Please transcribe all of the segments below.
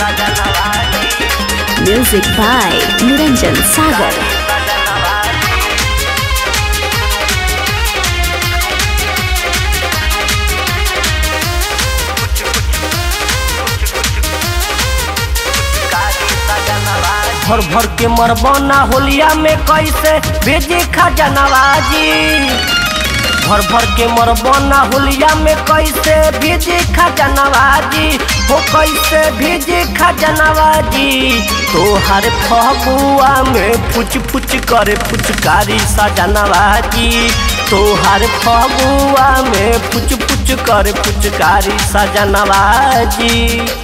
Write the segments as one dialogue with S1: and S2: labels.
S1: Music by Niranjan Sagar.
S2: भर भर के मरबना होलिया में कैसे भेजे खजनवाजी भर भर के मरबना होलिया में कैसे भेजे खजनवाजी हो कैसे भेजे खजनवाजी तोहर फगुआ में फुच फुच करे फुचकारी सजनवाजी तोहर फगुआ में फुच फुच करे फुचकारी सजनवाजी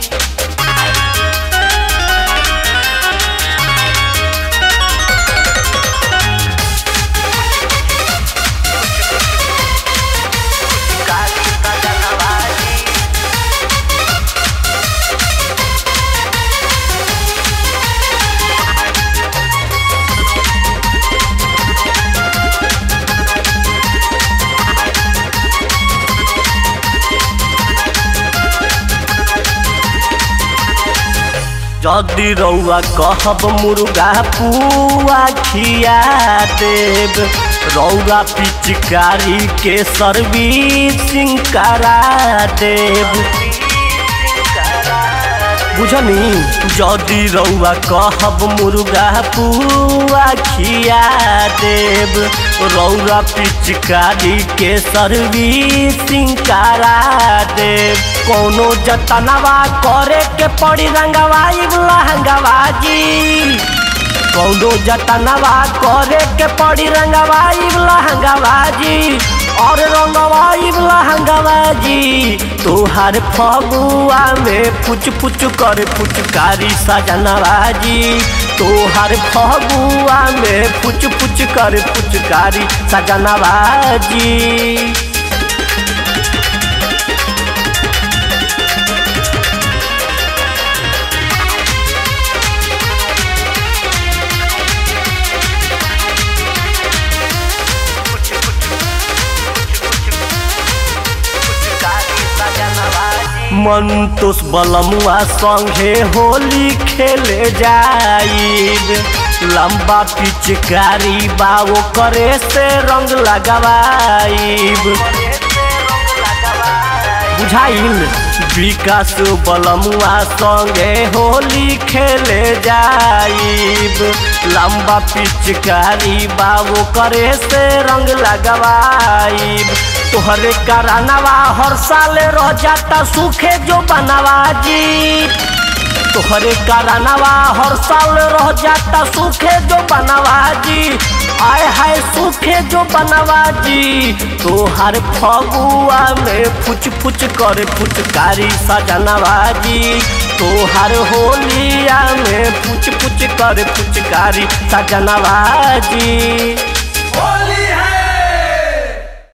S2: जदि रउआ कहब मुर्गा पुआ खिया देब रउआ पिचकारी के सर्विसिंग करा देब बुझनी जदि रउआ कहब मुर्गा पुआ खिया देब रउआ पिचकारी के सर्विसिंग करा देब कोनो जतनवा करे के पड़ी रंगवाई लहंगवाजी कौनो जतनवा करे के पड़ी रंगवाई लहंगवाजी और रंगवाई लहंगवाजी तोहार फगुआ में पुच पुच करे पुचकारी सजनवाजी तोहार फगुआ में पुच पुच करे पुचकारी सजनवाजी मंतोष बलमुआ संगे होली खेले जाइब लंबा पिचकारी बाओ करे से रंग लगवाइब बुझाइल विकास बलमुआ संगे होली खेले जाइब लंबा पिचकारी बाबू करे से रंग लगवाइब तोहरे करानवा हर साल रह जाता सूखे जो बनवाजी तोहरे करानवा हर साल रह जाता सूखे जो बनवाजी आय हाय सूखे जो बनवाजी तोहर फगुआ में फुच फुच करे फुचकारी सजनवाजी तोहर होलिया में फुच फुच करे फुचकारी सजनवाजी